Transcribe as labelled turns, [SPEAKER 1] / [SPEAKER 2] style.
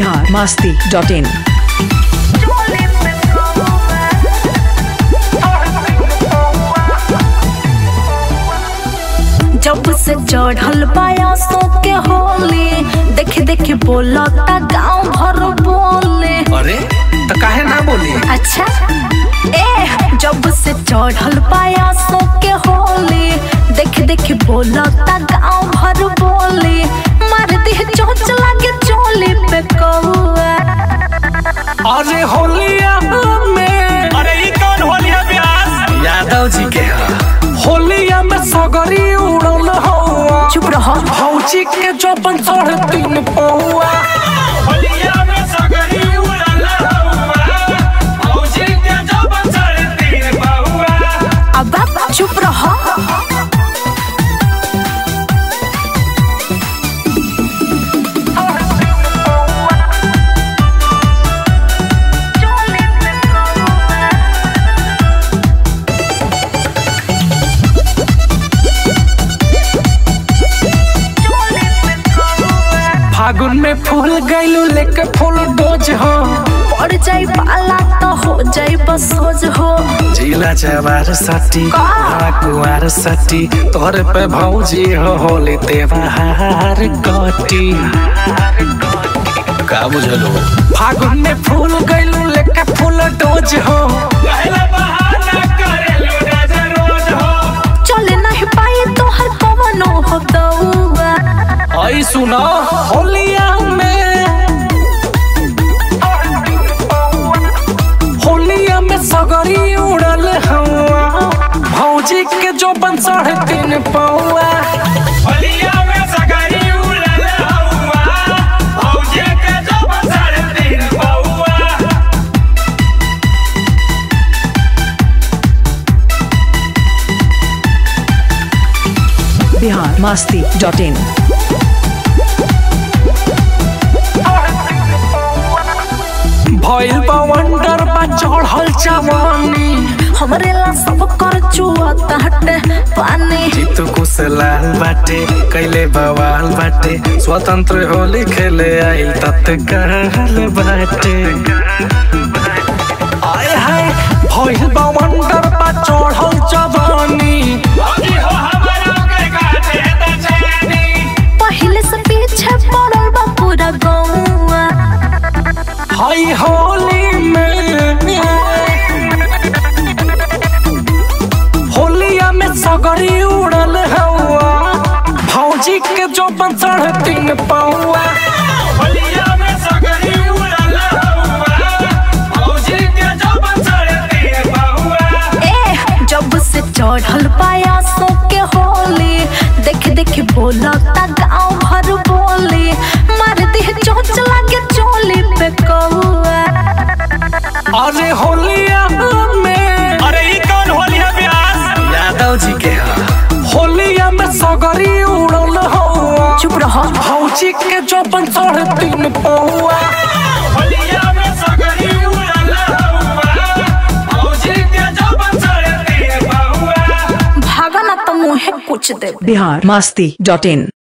[SPEAKER 1] Bihar Masti dot in
[SPEAKER 2] जब से चढ़ल पायासो के होली देख देख बोलता गांव भर बोले
[SPEAKER 3] अरे तो काहे ना बोली
[SPEAKER 2] अच्छा ए जब से चढ़ल पायासो के होली देख देख बोलता गांव भर बोले मार दी चोच लागे चोली पे कौआ
[SPEAKER 3] अरे होलिया में
[SPEAKER 4] अरे ई कौन होली है प्यास
[SPEAKER 3] यादव जी के है होलिया में सगरी उड़ल हवा
[SPEAKER 2] चुप रहो
[SPEAKER 3] भौजी के चौपन साढ़े तीन पौआ
[SPEAKER 4] होलिया में सगरी उड़ल हवा भौजी के जब साढ़े तीन बहुआ
[SPEAKER 2] अब आप चुप रहो
[SPEAKER 3] फागुन में फूल गैलू लेके फूल डोज हो
[SPEAKER 2] पड़ जाई पाला तो हो जाई बसोज हो
[SPEAKER 3] जिला जवार सटी कुआर सटी तोरे पे भौजी हो होली त्योहार कटी का बुझलो फागुन में फूल गैलू लेके फूल डोज हो
[SPEAKER 4] पहला बहाना करेलू नजर रोज हो
[SPEAKER 2] चले नहीं पाई तो हर पवनो हो दौआ
[SPEAKER 3] आई सुना होलिया में होलिया में सगरी उड़ल हवा भौजी के जो बन साढ़े तीन पौआ
[SPEAKER 4] होलिया में सगरी उड़ल हवा भौजी के जब साढ़े तीन बहुआ
[SPEAKER 1] बिहार मस्ती डॉट इन
[SPEAKER 3] भइल बा वंडर बा चढ़ल जवानी
[SPEAKER 2] हमरे ला सब कर चुआ हटे पानी
[SPEAKER 3] जीतू कुछ लाल बाटे कैले बवाल बाटे स्वतंत्र होली खेले आइल तत्काल बाटे आय हाय भइल बा वंडर बा चढ़ल जवानी
[SPEAKER 4] भौजी हो हमारा के गाते त जानी
[SPEAKER 2] पहले से पीछे पड़ल बा पूरा गौआ
[SPEAKER 3] हाय होली में होलिया में सगरी उड़ल हवा भौजी के जो बन साढ़े तीन पौआ
[SPEAKER 4] होलिया में सगरी उड़ल हवा भौजी के जब साढ़े तीन बहुआ
[SPEAKER 2] ए जब से चढ़ल पायासो के होली देख देख बोलता गांव भर बोली मार दी चोच लागे चोली पे कौआ
[SPEAKER 3] अरे होलिया में
[SPEAKER 4] अरे ई कौन होली है प्यास
[SPEAKER 3] यादव जी के है होलिया में सगरी उड़ल हवा
[SPEAKER 2] चुप रहो
[SPEAKER 3] भौजी के जो बन साढ़े तीन पौआ
[SPEAKER 4] होलिया में सगरी उड़ल हवा भौजी के जब साढ़े तीन बहुआ
[SPEAKER 2] भागा ना तो मुहे कुछ दे
[SPEAKER 1] बिहार मस्ती डॉट इन